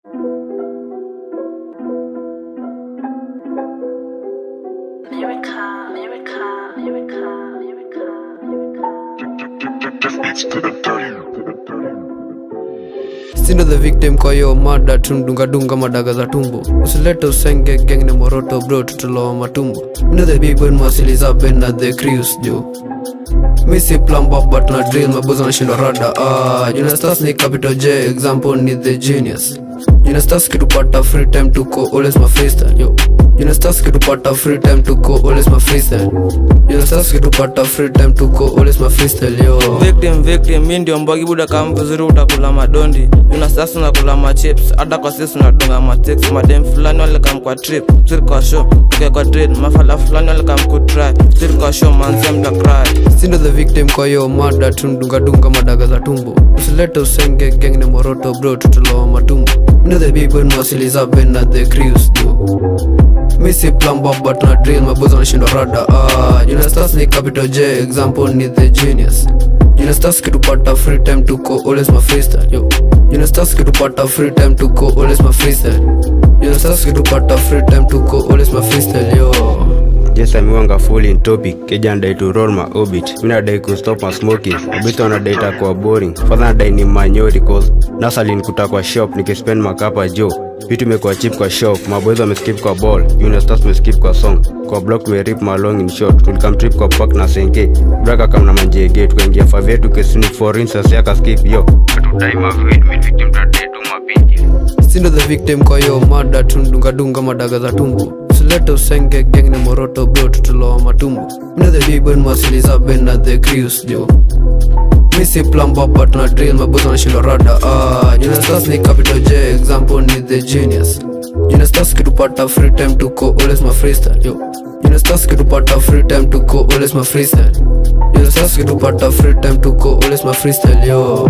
America, America, America, America, sindo the victim kwa hiyo mada tundungadunga madaga za tumbo usilete usenge geng ni moroto bro tutulowa matumbo mindo the big boy mwasili za benda the crews jo misi plumber but na drill maboza nashindwa rada ah junastas ni capital j example ni the genius junastas kitupata free time tuko always my freestyle yo junastas kitupata free time tuko always my freestyle junastas kitupata free time tuko always my freestyle yo victim victim mi ndio mbogi buda kama vizuri utakula madondi una sasa unakula machips hata kwa sisi unadunga matex madem fulani walikam kwa trip siri kwa show tuke kwa trade mafala fulani walikam kutry siri kwa show manze mtakry sindo the victim kwa hiyo mada tundungadunga madaga za tumbo usilete usenge geng ni moroto bro tutulowa matumbo mindo the big boy mwasili za benda the crews jo misi plumber but na drill maboza nashindwa rada ah junastas ni capital j example ni the genius junastas kitupata free time tuko always my freestyle yo junastas kitupata free time tuko always my freestyle junastas kitupata free time tuko always my freestyle yo Yes, I'm wanga full in topic. Keja anadai to roll my orbit. Mina dai ku stop my smoking. Obito anadai itakuwa boring. Father anadai ni manyori cause nasa alinikuta kwa shop nikispend makapa jo. Vitu imekuwa cheap kwa shop. Maboys wameskip kwa ball. Unistars wameskip kwa song. Kwa block tumerip malong in short. Tulikam trip kwa park na senge. Braka kama na manjege. Tukaingia favie tukesini for instance yaka skip yo. Katudai mavid mid victim tadai tu mapingi. sindo the victim kwa hiyo mada tundungadunga madaga za tumbo usilete usenge geng ni moroto bro tutulowa matumbo mindo the big boy mwasili za benda the crews jo misi plumber but na drill maboza nashindwa rada ah junastas ni capital j example ni the genius junastas kitupata free time tuko always my freestyle yo junastas kitupata free time tuko always my freestyle junastas kitupata free time tuko always my freestyle yo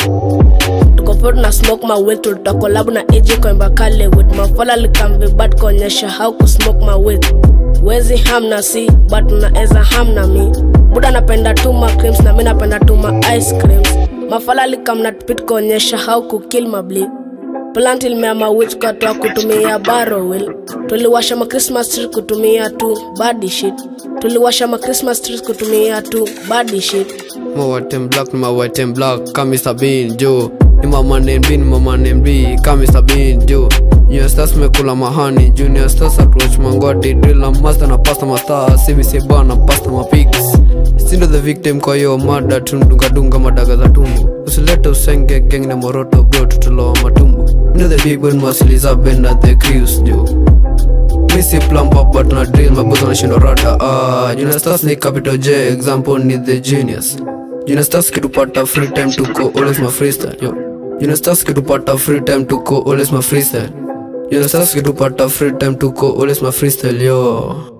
tuko pot na smoke my way tuta collab na AJ kwamba kale with mafala likambe but kuonyesha how ku smoke my way wezi ham na si but naeza ham na mi buda napenda tu ma creams na mi napenda tu ma ice creams mafala likam na pit kuonyesha how ku kill my bleed plant ilmeama witch katoa kutumia barrowil tuliwasha ma christmas tree kutumia tu body shit tuliwasha ma christmas trees kutumia tu body shit My white and black, my white and black, come Mr. Bean, Joe. Ni mama name B, ni mama name B, come Mr. Bean, Joe. Junior stars mekula mahani, junior stars approach mangwati, drill na master na pasta master, CBC bar na pasta mapigs. Sindo the victim kwa hiyo mada tundungadunga madaga za tumbo usilete usenge geng na moroto bro tutulowa matumbo mindo the big boy mwasili za benda the crews jo misi plumber but na drill maboza nashindwa rada ah junastas ni capital j example ni the genius junastas kitupata free time tuko always my freestyle yo junastas kitupata free time tuko always my freestyle junastas kitupata free time tuko always my freestyle yo